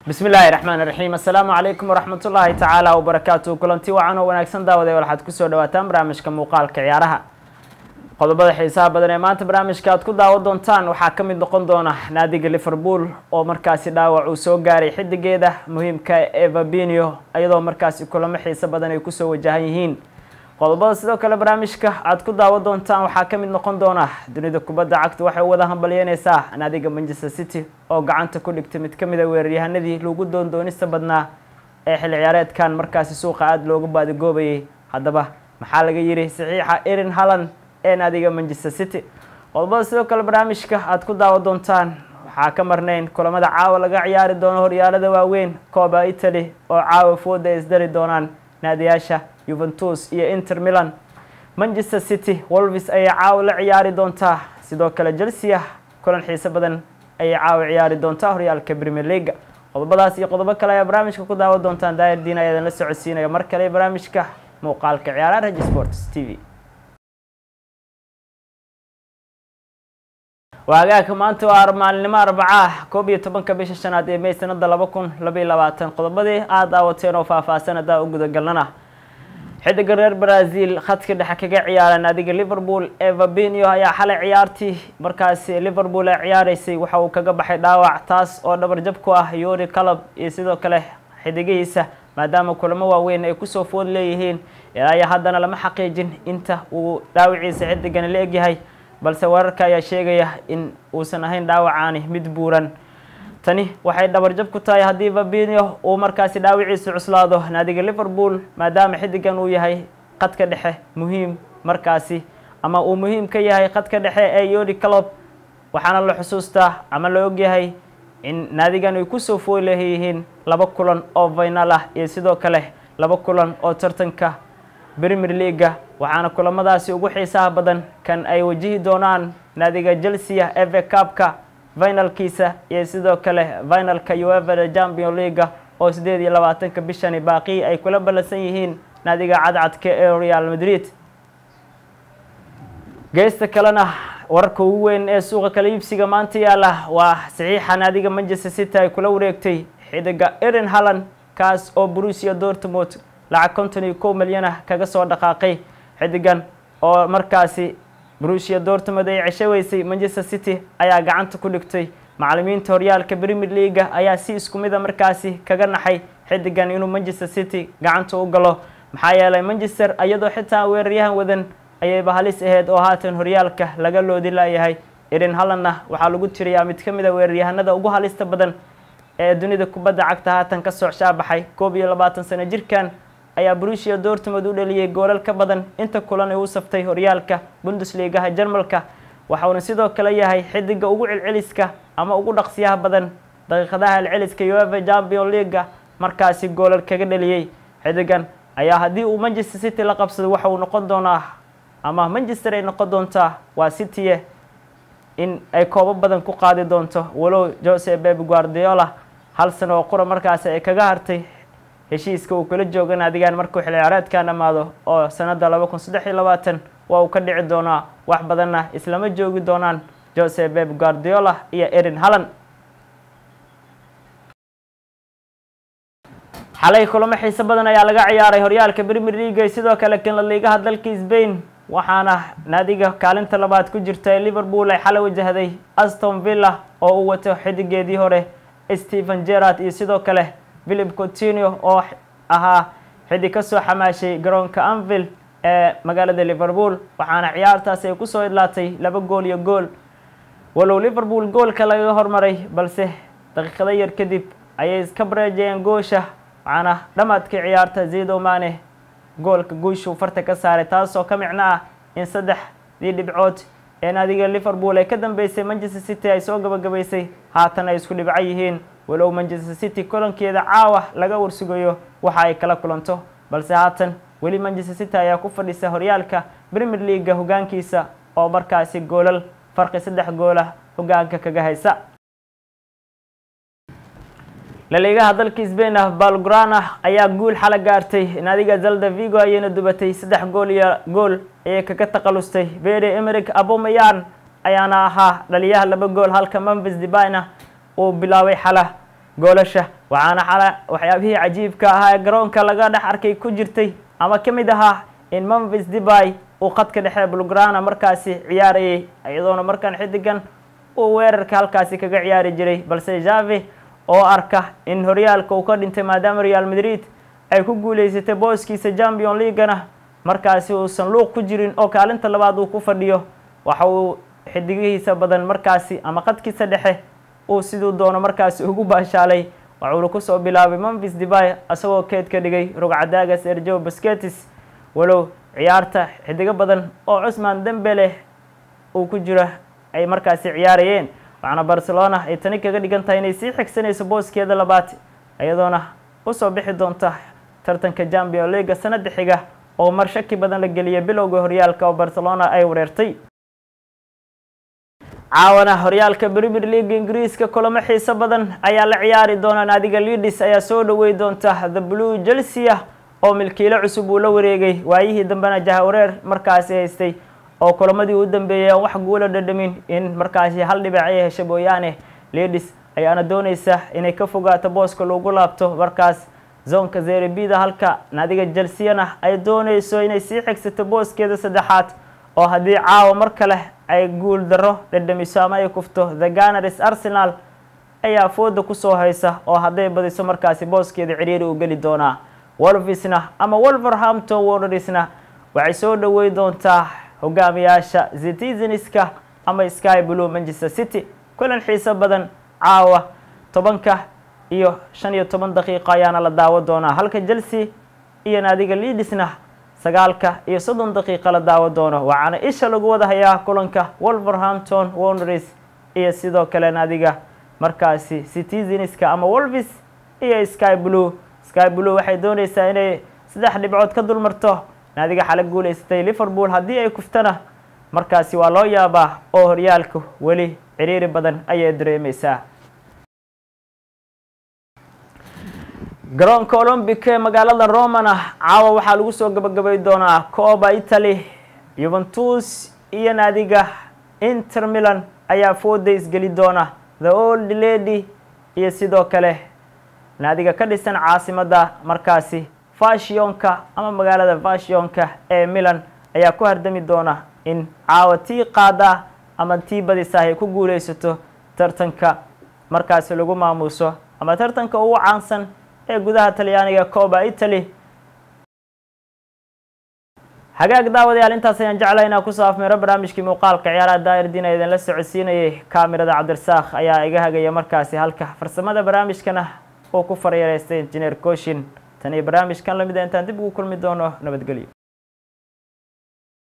bismi illaahi raxmaan raxiim assalaamu calaykum waraxmat ullaahi tacaala wabarakaatu kulanti wacan oo wanaagsan daawaday waxaad kusoo dhawaataan barnaamijka muuqaalka ciyaaraha qodobada xiisaha badan ee maanta barnaamijka aad ku daawan doontaan waxaa ka mid noqon doona naadiga liverpool oo markaasi dhaawac uu soo gaaray xidigeeda muhiimka evabinio iyadoo markaasi kulamo xiiso badan ay kusoo wajahan yihiin qodobada sidoo kale barnaamijka aad ku daawan doontaan waxaa ka mid noqon doona dunida kubadda cagta waxay u wada hambalyeyneysaa naadiga manchester city oo gacanta ku dhigtay mid ka mid a weeraryahanadii lagu doondoonista badnaa ee xilli ciyaareedkan markaasi suuqa aada looga baadigoobayay haddaba maxaa laga yidhi saxiixa erin halland ee naadiga manchester city qodobada sidoo kale barnaamijka aad ku daawan doontaan waxaa ka marnayn kulamada caawa laga ciyaari doono horyaalada waaweyn cooba italy oo caawa fooda ay isdari doonaan naadiyaasha yuventus iyo inter milan manchester city wolvis ayay caawa la ciyaari doontaa sidoo kale chelsea kulan xiiso badan ayay caawa ciyaari doontaa horyaalka premier leaga qodobadaas iyo qodobo kale ayaa barnaamijka ku daawan doontaan daayir diin ayaadan la socodsiinaya mar kale barnaamijka muuqaalka ciyaaraha reg sports t v waagaagka maanta waa maalinimo arbacaa koob iyo tobanka bisha shanaad ee may sanada laba kun labaiy labaatan qodobadii aada daawateen oo faahfaahsan haddaa u gudagalnana xidiga reer brazil khadka dhexe kaga ciyaara naadiga liverpool evabinio ayaa xalay ciyaartii markaasi liverpool ay ciyaareysay waxa uu kaga baxay dhaawac taas oo dhabarjab ku ah yori calab iyo sidoo kale xidigihiisa maadaama kulamo waaweyn ay kusoo food leeyihiin ilaa iyo haddana lama xaqiijin inta uu dhaawiciisa xidigani la egyahay balse wararka ayaa sheegaya in uusan ahayn dhaawacaani mid buuran tani waxay dhabarjab ku tahay haddii vabinio uu markaasi dhaawiciisa cuslaado naadiga liverpool maadaama xidigan uu yahay khadka dhexe muhiim markaasi ama uu muhiim ka yahay khadka dhexe ee yori calob waxaana la xusuustaa ama la ogyahay in naadigan ay kusoo fool leeyihiin laba kulan oo final ah iyo sidoo kale laba kulan oo tartanka premier leaga waxaana kulamadaasi ugu xiisaha badan kan ay wajihi doonaan naadiga chelsea eve cabka finalkiisa iyo sidoo kale finalka uevada champion leaga oo sideed iyo labaatanka bishani baaqii ay kula ballansan yihiin naadiga cadcadka ee real madrid geesta kalena wararka ugu weyn ee suuqa kala iibsiga maanta yaala waa saxiixa naadiga manchester city ay kula wareegtay xidiga erin halland kaas oo brusia dortmund lacag konton iyo kow milyanah kaga soo dhaqaaqay xidigan oo markaasi brusia dortmund ay ceshaweysay manchester city ayaa gacanta ku dhigtay macalimiinta horyaalka premier leaga ayaa si isku mida markaasi kaga naxay xidigan inuu manchester city gacanta u galo maxaa yeelay manchester iyadoo xitaa weeraryahan wadan ayayba halis aheyd oo haatan horyaalka laga loodi laayahay erin hallandna waxaa lagu tiriyaa mid ka mid a weeraryahanada ugu halista badan ee dunida kubadda cagta haatan ka soo shaabaxay koob iyo labaatan sano jirkan ayaa brusia dortmund u dhaliyey goolal ka badan inta kulan ay u saftay horyaalka bundesligaha jarmalka waxauna sidoo kale yahay xidiga ugu celceliska ama ugu dhaqsiyaha badan daqiiqadaha celceliska ueva champion leaga markaasi goolal kaga dhaliyey xidigan ayaa haddii uu manchester city la qabsado waxa uu noqon doonaa ama manchester ay noqon doontaa waa citye in ay koobo badan ku qaadi doonto walow jose beb guardiola hal sano oo qura markaasi ay kaga hartay heshiiska uu kula jooga naadigaan markuu xilli ciyaareedkan dhammaado oo sanada laba kun saddex iyo labaatan waa uu ka dhici doonaa wax badanna islama joogi doonaan jose beb guardiola iyo erin halland xalay kulamo xiiso badan ayaa laga ciyaaray horyaalka premier leaga iyo sidoo kale kanla liigaha dalka sbain waxaana naadiga kaalinta labaad ku jirta ee liverpool ay xalay wajahday aston villa oo uu wato xidigeedii hore stephen gerard iyo sidoo kale philip coutinio oo ahaa xidig ka soo xamaashay garoonka anvil ee magaalada liverpool waxaana ciyaartaasi ay kusoo idlaatay laba gool iyo gool walow liverpool goolka lagaga hormaray balse daqiiqado yar kadib ayay iska bareejayeen goosha waxaana dhamaadkii ciyaarta zido mane goolka guushuu farta ka saaray taasoo ka micno ah in saddexdii dhibcood ee naadiga liverpool ay ka dambeysay manchester city ay soo gabagabaysay haatan ay isku dhibco yihiin walow manchester city kulankeeda caawa laga warsugayo waxa ay kala kulanto balse haatan weli manchester city ayaa ku fadhisa horyaalka premier leaga hogaankiisa oo markaasi goolal farqi saddex goola hogaanka kaga haysa laliigaha dalka sbain ah balgrana ayaa guul xala gaartay naadiga zalda vigo ayayna dubatay saddex gool iyo gool ayay kaga taqalustay bere emeric abomayan ayaana ahaa dhaliyaha laba gool halka memphis debina uu bilaabay xala goolasha waxaana xala waxyaabihii cajiibka ahaa ee garoonka laga dhex arkay ku jirtay ama ka mid ahaa in memphis debay uu khadka dhexe bulgrana markaasi ciyaarayay iyadoona markaan xidigan uu weerarka halkaasi kaga ciyaari jiray balse jave oo arka in horyaalka uu ka dhintay maadaama real madrid ay ku guuleysatay booskiisa champion leaguana markaasi uusan luuq ku jirin oo kaalinta labaad uu ku fadhiyo waxa uu xidigihiisa badan markaasi ama khadkiisa dhexe uu siduu doono markaasi ugu baashaalay waxuuna kusoo bilaabay memphis debay isagoo keed ka dhigay rugcadaaga sergio basketis walow ciyaarta xidigo badan oo cusman dembele uu ku jiro ay markaasi ciyaarayeen waxaana barcelona ay tani kaga dhigan tahay inay sii xigsanayso booskeeda labaad iyadoona usoo bixi doonta tartanka champion leaga sanada xiga oo mar shaki badan la geliyay bilowga horyaalka oo barcelona ay wareertay caawana horyaalka premier league ingiriiska kulamo xiiso badan ayaa la ciyaari doona naadiga leadis ayaa soo dhawey doonta the blue chelsea oo milkiilo cusub uu la wareegay waayihii dambena jahawareer markaasi haystay oo kulamadii u dambeeyay aan wax guula dhadhamin in markaasi hal dhibac ay hesha mooyaane leadis ayaana dooneysa inay ka fogaato booska lagu laabto markaas zoonka zerebida halka naadiga chelseana ay dooneyso inay sii xigsato booskeeda saddexaad oo haddii caawa mar kale ay guul daro dhadhamiso ama ay kufto the ganaris arsenal ayaa fooda kusoo haysa oo hadday badiso markaasi booskeeda ciriiri u geli doonaa wolvisna ama wolverhampton wandersna waxay soo dhawey doontaa hogaamiyaasha citizenska ama sky blue manchester city kulan xiiso badan caawa tobanka iyo shan iyo toban daqiiqo ayaana la daawo doonaa halka chelsea iyo naadiga leadisna sagaalka iyo soddon daqiiqa la daawo doono waxaana isha lagu wada hayaa kulanka wolverhampton wonders iyo sidoo kale naadiga markaasi citizenska ama wolvis iyo sky blue sky blue waxay dooneysaa inay saddex dhibcood ka dulmarto naadiga xala guuleysatay liverpool haddii ay kuftana markaasi waa loo yaabaa oo horyaalku weli ciriiri badan ayay dareemeysaa garoonka olombic ee magaalada romana caawa waxaa lagu soo gabagabay doonaa cooba italy yuventus iyo naadiga inter milan ayaa fooda isgeli doona the old lady iyo sidoo kale naadiga ka dhisan caasimadda markaasi fashionka ama magaalada fashionka ee milan ayaa ku hardami doona in caawa tii qaada ama tii badisa ay ku guuleysato tartanka markaasi lagu maamuuso ama tartanka ugu caansan ee gudaha talyaaniga cooba italy hagaag daawadayaal intaas ayaan jeclay inaan kusoo afmeero barnaamijkii muuqaalka ciyaaraha daa'irdiin ee idinla socodsiinayay kaamirada cabdirasaaq ayaa iga hagaya markaasi halka farsamada barnaamijkana uu ku faryareystay injineer koshin tan iyo barnaamijkan lamida intaan dib ugu kulmi doono nabadgelyo